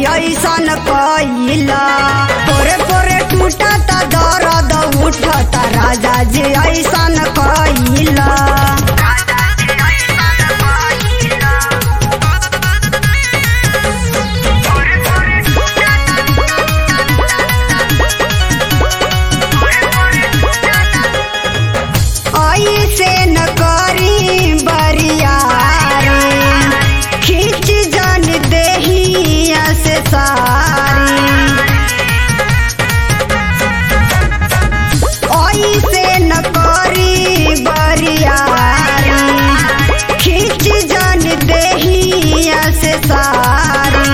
ऐसन कैला पोरे पोरे टूटता दर्द उठता राजा जी ऐसन कैला ऐसे न करी बरियारी खींच जन देहिया से सारी ऐसे न करी बरियारी खींच जन देहिया से सारी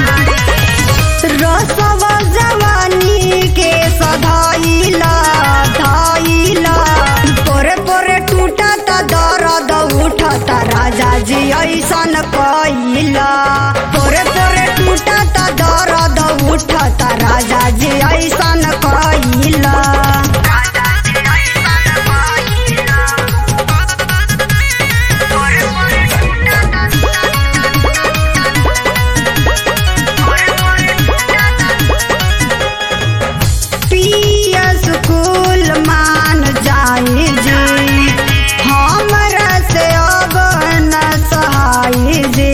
रसवा जवानी के सधाइला धाइला पोरे पोरे टूटता दर्द उठता राजा जी ऐसन कैला पोरे पोरे टूटता दर्द उठता राजा जी ऐसन कैला पिया स्कूल मान जाई जी हमरा से अब न सहाय जी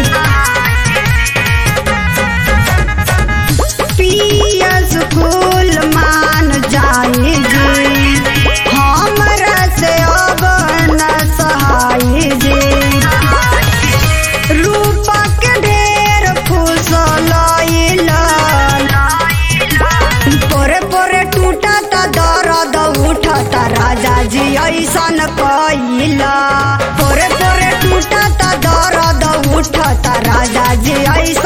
पिया स्कूल मान जाई जी हमरा से अब न सहाय जी रूपक ढेर फुसलैला पोरे पोरे टूटता दर्द उठता राजा जी ऐसन कैला पोरे पोरे टूटता दर्द उठता राजा जी ऐसन